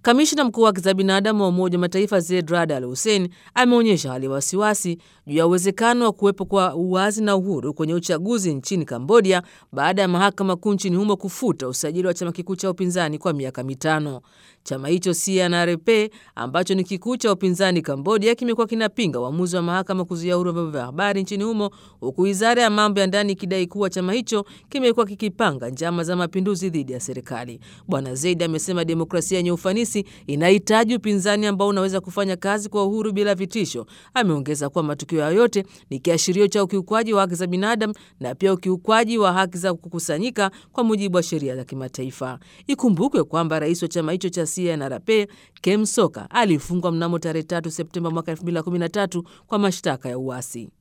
Kamishna mkuu wa haki za binadamu wa Umoja wa Mataifa Zeid Rad Al Hussein ameonyesha hali ya wasiwasi juu ya uwezekano wa kuwepo kwa uwazi na uhuru kwenye uchaguzi nchini Kambodia baada ya mahakama kuu nchini humo kufuta usajili wa chama kikuu cha upinzani kwa miaka mitano. Chama hicho CNRP ambacho ni kikuu cha upinzani Kambodia kimekuwa kinapinga uamuzi wa mahakama kuzuia uhuru wa vyombo vya habari nchini humo, huku wizara ya mambo ya ndani ikidai kuwa chama hicho kimekuwa kikipanga njama za mapinduzi dhidi ya serikali. Bwana Zeid amesema demokrasia yenye ufanisi inahitaji upinzani ambao unaweza kufanya kazi kwa uhuru bila vitisho. Ameongeza kuwa matukio hayo yote ni kiashirio cha ukiukwaji wa haki za binadamu na pia ukiukwaji wa haki za kukusanyika kwa mujibu wa sheria za kimataifa. Ikumbukwe kwamba rais wa chama hicho cha CNRP Kem Sokha alifungwa mnamo tarehe 3 Septemba mwaka 2013 kwa mashtaka ya uasi.